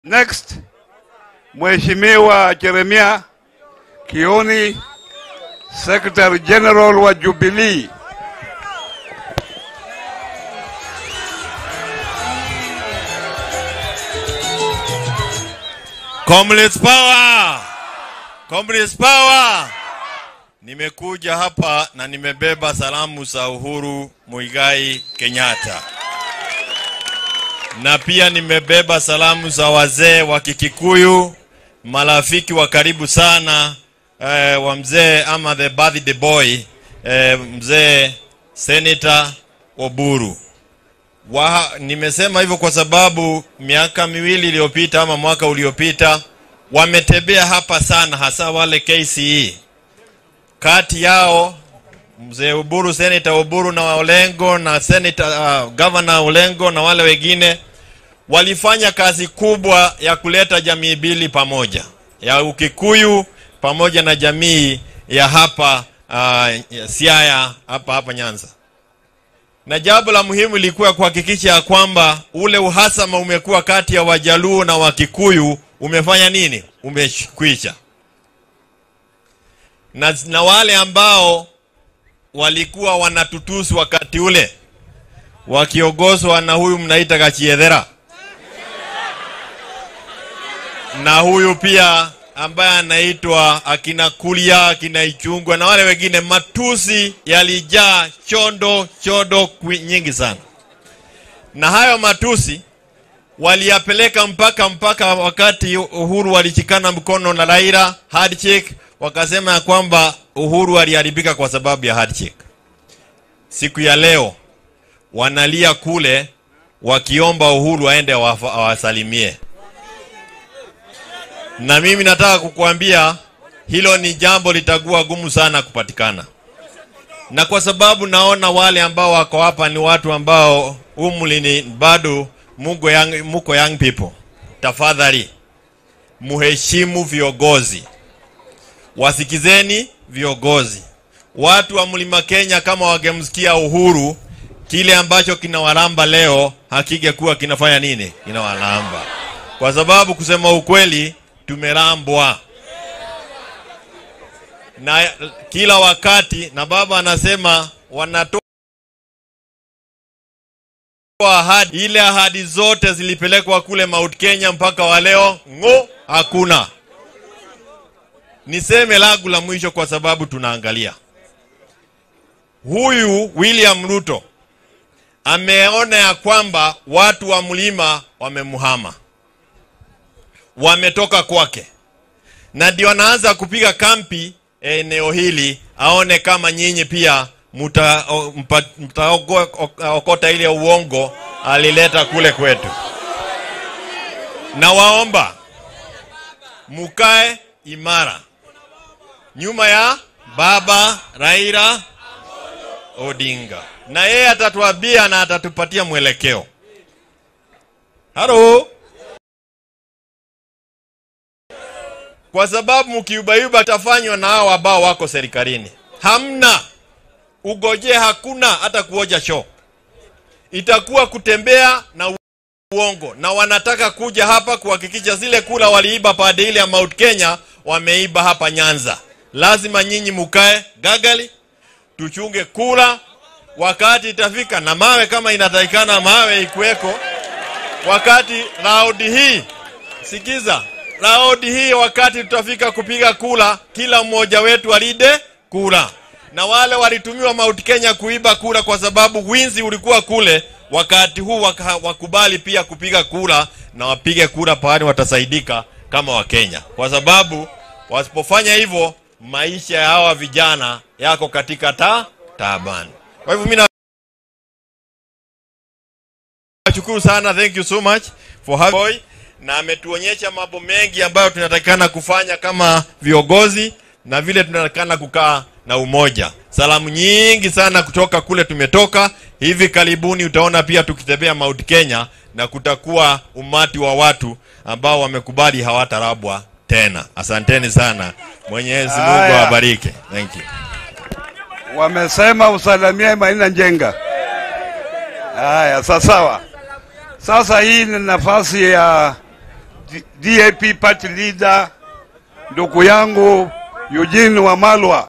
Next, Mheshimiwa Jeremia Kioni, Secretary General wa Jubilee. Comrades power! Comrades power! Nimekuja hapa na nimebeba salamu za Uhuru Muigai Kenyatta. Na pia nimebeba salamu za wazee wa Kikikuyu, marafiki wa karibu sana eh, wa mzee ama the birthday boy eh, mzee Senator Oburu. Wa, nimesema hivyo kwa sababu miaka miwili iliyopita ama mwaka uliopita wametembea hapa sana, hasa wale KCE. Kati yao mzee Uburu, Senator Uburu na Olengo na Senator uh, Governor Olengo na wale wengine walifanya kazi kubwa ya kuleta jamii mbili pamoja, ya Ukikuyu pamoja na jamii ya hapa uh, ya Siaya hapa hapa Nyanza na jambo la muhimu ilikuwa kuhakikisha ya kwamba ule uhasama umekuwa kati ya Wajaluo na Wakikuyu umefanya nini? Umekwisha. Na, na wale ambao walikuwa wanatutusi wakati ule wakiongozwa na huyu mnaita Gachiedhera na huyu pia ambaye anaitwa akina Kulia, akina Ichungwa na wale wengine, matusi yalijaa chondo chodo kwi- nyingi sana, na hayo matusi waliyapeleka mpaka mpaka wakati Uhuru walichikana mkono na Raila handshake, wakasema ya kwamba Uhuru aliharibika kwa sababu ya handshake. Siku ya leo wanalia kule wakiomba Uhuru aende awafa- awasalimie na mimi nataka kukuambia hilo ni jambo litakuwa gumu sana kupatikana, na kwa sababu naona wale ambao wako hapa ni watu ambao umri ni bado muko young, muko young people, tafadhali muheshimu viongozi, wasikizeni viongozi. Watu wa mlima Kenya kama wangemsikia Uhuru, kile ambacho kinawalamba leo hakingekuwa kinafanya nini, kinawalamba kwa sababu kusema ukweli tumerambwa na kila wakati, na baba anasema wanatoa ahadi. Ile ahadi zote zilipelekwa kule Mount Kenya mpaka wa leo ng'o, hakuna. Niseme langu la mwisho, kwa sababu tunaangalia huyu William Ruto ameona ya kwamba watu wa mlima wamemhama wametoka kwake, na ndio anaanza kupiga kampi eneo hili, aone kama nyinyi pia mtaokota ile uongo alileta kule kwetu. Na waomba mukae imara nyuma ya baba Raila Odinga, na yeye atatuambia na atatupatia mwelekeo. Halo. kwa sababu mkiubaiba tafanywa na hao ambao wako serikalini. Hamna ugoje, hakuna hata kuoja show, itakuwa kutembea na uongo, na wanataka kuja hapa kuhakikisha zile kula waliiba pande ile ya Mount Kenya wameiba hapa Nyanza. Lazima nyinyi mukae gagali, tuchunge kula, wakati itafika na mawe kama inatakikana mawe ikuweko, wakati raundi hii sikiza raundi hii wakati tutafika kupiga kula, kila mmoja wetu alide kula, na wale walitumiwa Mount Kenya kuiba kula kwa sababu winzi ulikuwa kule. Wakati huu waka, wakubali pia kupiga kula na wapige kula pahali watasaidika kama Wakenya, kwa sababu wasipofanya hivyo maisha ya hawa vijana yako katika ta taabani. Kwa hivyo mimi nashukuru sana, thank you so much for having na ametuonyesha mambo mengi ambayo tunatakikana kufanya kama viongozi na vile tunatakikana kukaa na umoja. Salamu nyingi sana kutoka kule tumetoka. Hivi karibuni utaona pia tukitembea Mount Kenya na kutakuwa umati wa watu ambao wamekubali hawatarabwa tena. Asanteni sana, Mwenyezi Mungu Haya. awabariki. Thank you. Wamesema usalamie Maina Njenga. Haya, sawa sawa. Sasa hii ni nafasi ya D- DAP party leader ndugu yangu Eugene Wamalwa